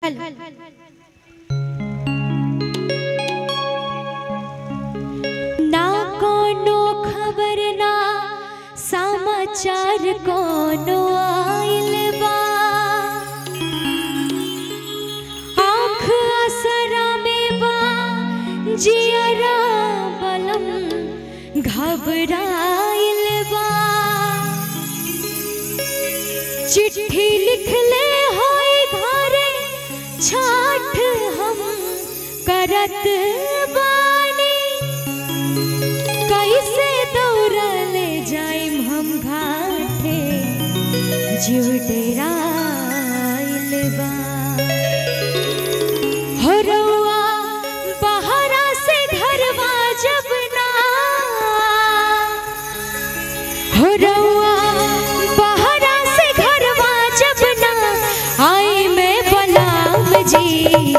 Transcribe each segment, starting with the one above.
ना कोनो खबर ना समाचार कोनो आइल बा आँख असरा में बा जियरा बलम घबराइल बा चिट्ठी लिखले होई घरे छाठ हम करत बानी कैसे दौड़ले जाइम हम घाटे जीव डेराइल बा हो रउआ बहरा से घरवा जब ना हो रउआ बहरा से घरवा जब ना आई मैं बलाम जी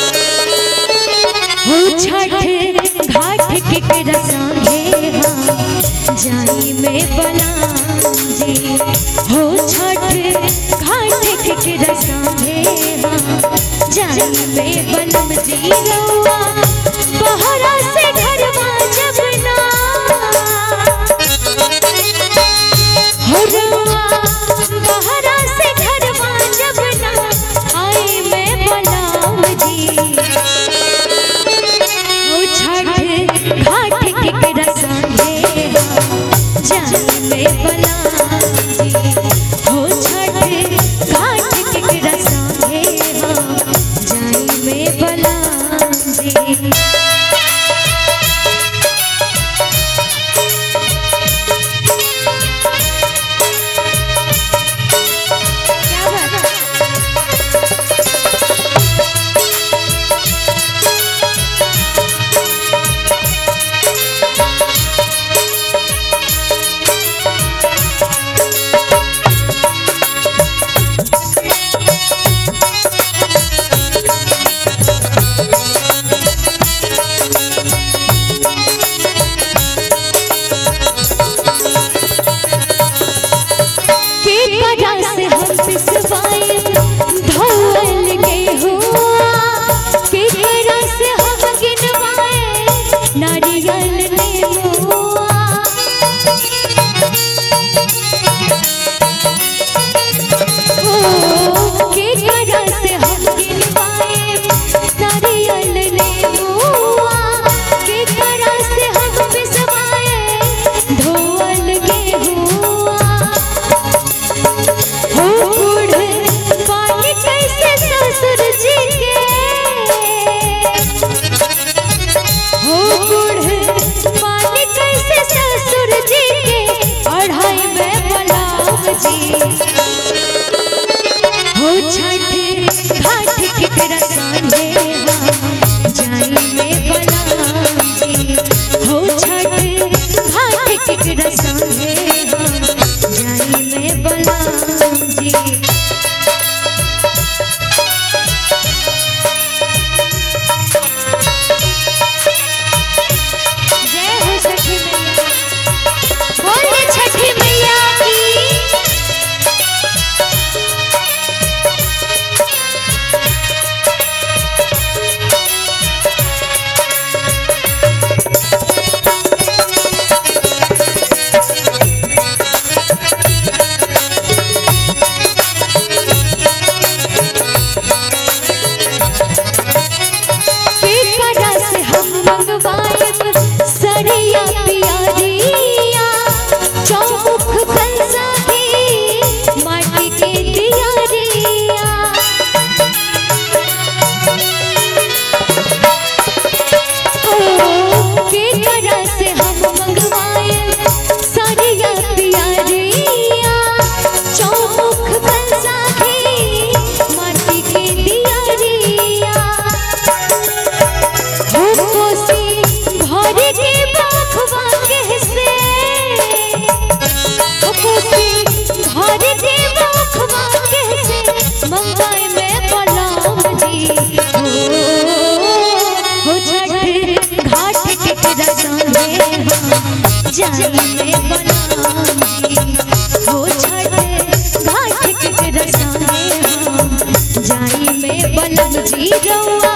हो छठ घाट के रसांगे हम जाई में बलाम जी हो छठ घाट के रसांगे हम जाई में बलम जी रउआ बहरा से घरवा जब ना हो रउआ बहरा से घरवा जब ना आई मैं बलाम जी ओ छठ घाट के रसांगे जान में बलाम जी हो छठ घाट के रसांगे जान में बलाम जी क्या बात है? बलम जी रउआ